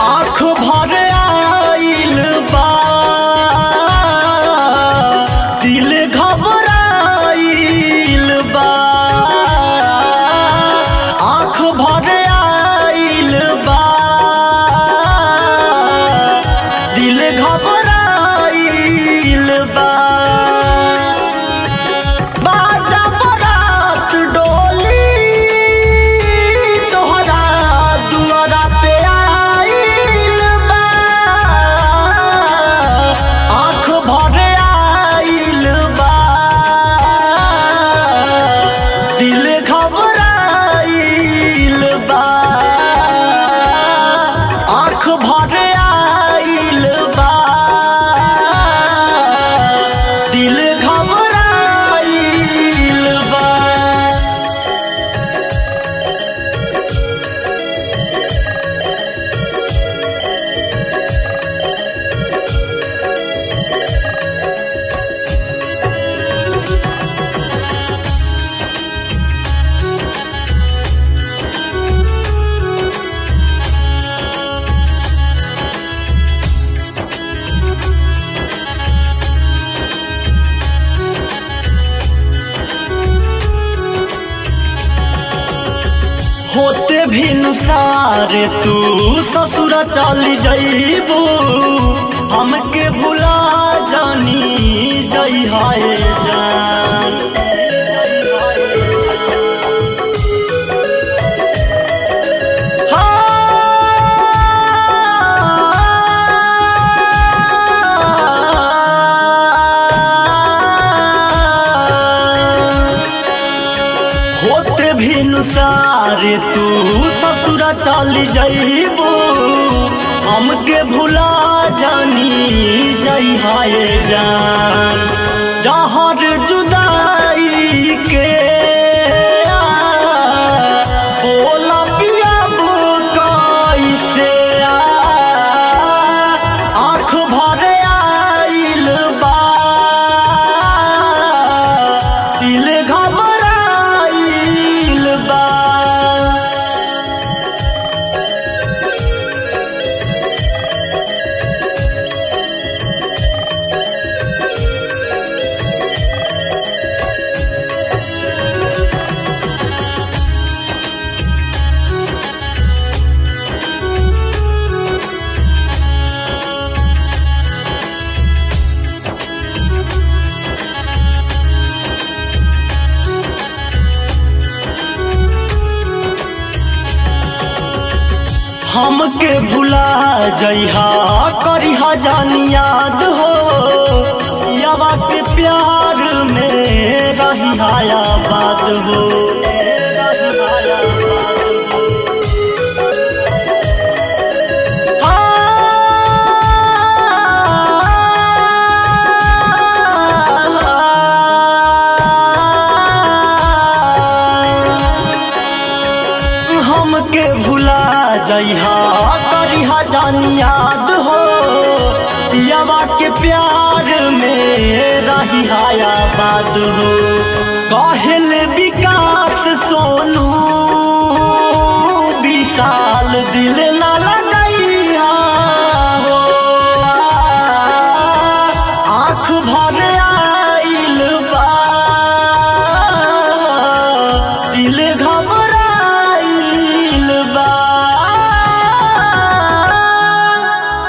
आँख भर आइल बा दिल घबराइल बा आँख भर आइल बा दिल घबराइल बा बाजा बरात डोली तोहरा दुआरा पे आइल बा आँख भर आइल बा दिल घबराइल बा आँख भर आइल बा दिल घबराइल बा होते भी नुसारे तू ससुर चल जइबू हमके भुला जानी जई हाय जान हाँ। होते भी नुसारे तू ससुर चल जइबू हमके भुला जानी जई हाय जान जहर जुदाई के बोला पियाबू कैसे आँख भर आइल बा दिल घबराइल बा हमके भुला जइहा करिहा जानी याद हो यावा के प्यार में रही हाया बात हो हमके भुला जइहा करिहा जानी याद हो पियावा के प्यार में रही हाया बात हो कहल विकास सोनू विशाल दिल